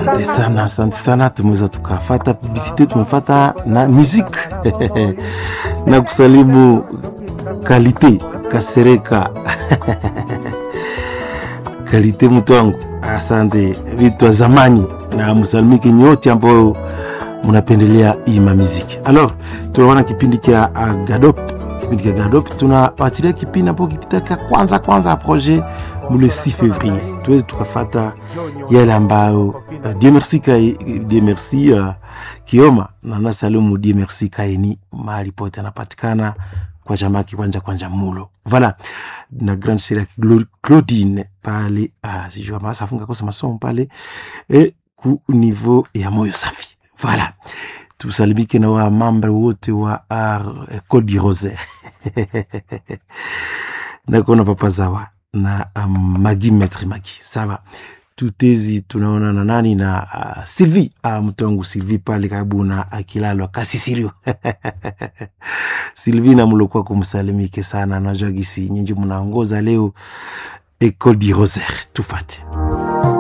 Asante sana, asante sana. Tumeweza tukafata publicite, tumefata na musique na kusalimu kalite Kasereka kalite mtu wangu, asante vitu wa zamani, na msalimike nyote ambao munapendelea hii mamiziki. Alors tunaona kipindi kia Gadop, kipindi kia Gadop tunawatilia kipindi ambapo kipitaka kwanza kwanza ya projet mule 6 février tuweze tukafata yale ambayo uh, Dieu merci kai, Dieu merci uh, Kioma na nasalimu Dieu merci kaini mahali pote anapatikana kwa jamaa kikwanja kwanja mulo voilà na grande sœur Claudine pale uh, sijua masa afunga kosa masomo pale e ku niveau ya moyo safi voilà tusalimike na wa mambre wote wa uh, Ecole du Rosaire nakona papa zawa na um, magi maître magi sawa tutezi tunaona na nani na uh, Sylvie uh, mtu wangu Sylvie pale karibu na akilalo kasisirio Sylvie na mlokwa kumsalimike sana najua gisi nyinyi mnaongoza leo Ecole du Rosaire tufate